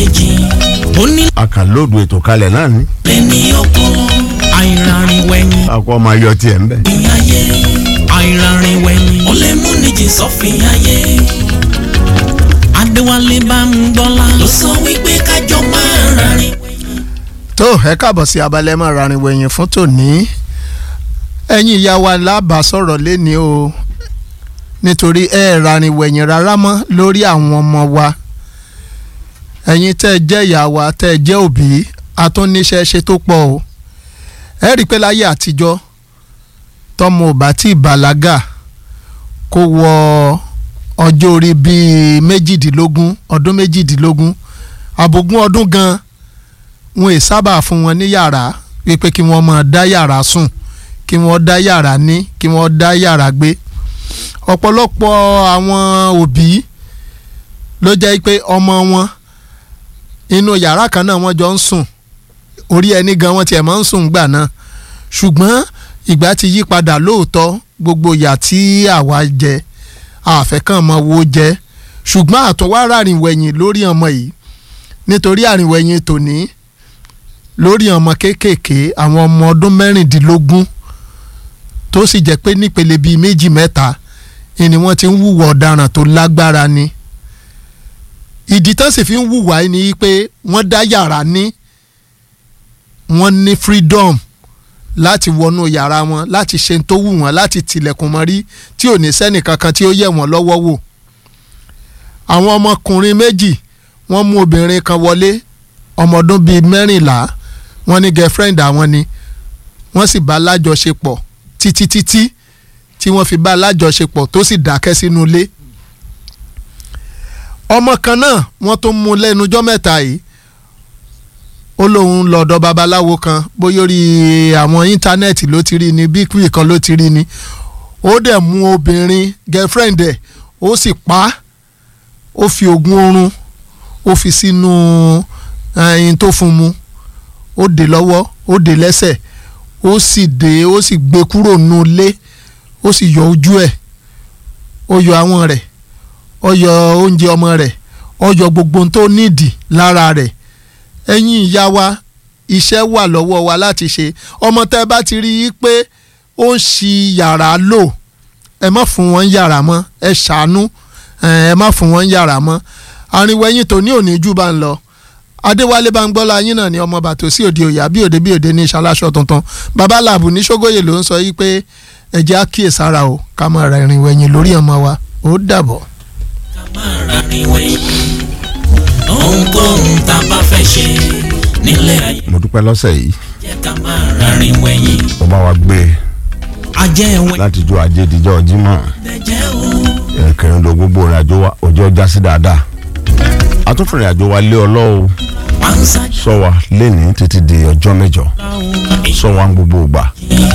kejì ó ní àkànlóòdù ètò kalẹ̀ náà ni lẹ́ni ọpọlọ àìrànrìn wẹ̀yìn àkọ́ máa yọ tiẹ̀ ń bẹ̀. ayé àìrànrìn wẹ̀yìn ó lè mú níjì sọ́fìn ayé adéwálé bá ń gbọ́lá ló sọ wípé kájọ máa rárìn tó ẹ káàbọ̀ sí abalẹ̀ mọ́ rarin wẹ̀yìn fún tòní ẹ̀yin ìyá wa lábàá sọ̀rọ̀ lẹ́ni o nítorí ẹ rarin wẹ̀yìn rárá mọ́ lórí àwọn ọmọ wa ẹ̀yin tẹ́ ẹ jẹ́ ìyá wa tẹ́ ẹ jẹ́ òbí atúnníṣẹ́ ṣe tó pọ̀ o ẹ rí i pé láyé àtijọ́ tọmọ ò bá tí ì bàlágà kó wọ ọjọ́ orí bíi méjìdínlógún ọdún méjìdínlógún àbògún ọdún gan-an wọn ì sábà fún wọn ní yàrá wípé kí wọ́n máa dá yàrá sùn kí wọ́n dá yàrá ní kí wọ́n dá yàrá gbé ọ̀pọ̀lọpọ̀ àwọn òbí ló jẹ́ pé ọmọ wọn inú yàrá kan náà wọ́n jọ ń sùn orí ẹni gan wọ́n tiẹ̀ máa ń sùn gbà náà ṣùgbọ́n ìgbà ti yí padà lóòótọ́ gbogbo ìyà tí àwa jẹ àfẹ́kàn mọ́ wo jẹ ṣùgbọ́n àtọwá rárìn wẹ̀yìn lórí ọmọ yìí nítorí àrìnwẹ̀yìn tòní lórí ọmọ kéékèèké àwọn ọmọ ọdún mẹ́rìndínlógún tó sì jẹ́ pé nípele bíi méjì mẹ́ta ni wọ́n ti ń hùwà ọ̀daràn tó lágbára ni ìdí tán sì fi ń hùwà ni pé wọ́n dá yàrá ní wọ́n ní freedom láti wọnú yàrá wọn láti ṣe tó wù wọ́n láti tilẹ̀kùn mọ́rí tí ò ní sẹ́nì kankan tí ó yẹ̀ wọ́n lọ́wọ́ wò àwọn ọmọkùnrin méjì wọ́n mú obìnrin kan wọlé ọmọ ọdún bíi mẹ́rìnlá wọ́n ní girlfriend àwọn ni wọ́n sì bá lájọṣepọ̀ títí títí tí wọ́n fi bá lájọṣepọ̀ tó sì dákẹ́ sínú ilé. ọmọ kan náà wọ́n tún mú lẹ́nujọ́ mẹ́ta yìí ó lóun lọ́dọ̀ babaláwo kan bóyá orí àwọn íńtánẹ́ẹ̀tì ló ti rí ni bíkúì kan ló ti rí ni ó dẹ̀ mú obìnrin girlfriend ẹ̀ ó sì pa á ó fi oògùn oorun ó fi sínú ẹyin tó fún mu ó dè lọ́wọ́ ó dè lẹ́sẹ̀ ó sì dè ó sì gbé kúrò nù lé ó sì yọ ojú ẹ̀ ó yọ àwọn rẹ̀ ó yọ oúnjẹ ọmọ rẹ̀ ó yọ gbogbo ohun tó nídìí lára rẹ̀ ẹ̀yin ìyá wa iṣẹ́ wà lọ́wọ́ wa láti ṣe ọmọ tẹ́ bá ti rí i pé ó ń ṣi yàrá lò ẹ má fún wọn yàrá mọ́ ẹ ṣàánú ẹ má fún wọn yàrá mọ́ àrìnwẹ̀yìn tòní òní jù bá ń lọ adéwálé báńgbọ́lá yín náà ni ọmọ bàtò sí òde òyà bí òde bí òde ní ìṣaláṣọ tuntun bàbá làbù ní ṣógóyè ló ń sọ yìí pé ẹ̀jẹ̀ á kíyèsára o ká máa ra ìrìnwẹ̀yìn lórí ọmọ wa ó dàbọ̀. ká máa rárìn wẹ̀yìn ohunkóhun tá a bá fẹ́ ṣe nílẹ̀ ayé mo dúpẹ́ lọ́sẹ̀ yìí jẹ́ ká máa rárìn wẹ̀yìn mo bá wa gbé e ajẹ́ ẹ̀wẹ̀ láti jó ajé díjọ́ jímọ̀ dẹ̀jẹ́ o ẹ̀kẹrin ló gbogbo ìrìn àjò wa ọjọ́ já sí dáadáa atúfìrìn àjò wa lé ọlọ́wọ́ pàǹsá sọ wa lẹ́ni títí di ọjọ́ mẹ́jọ ká o sọ wa ń gbogbo ìgbà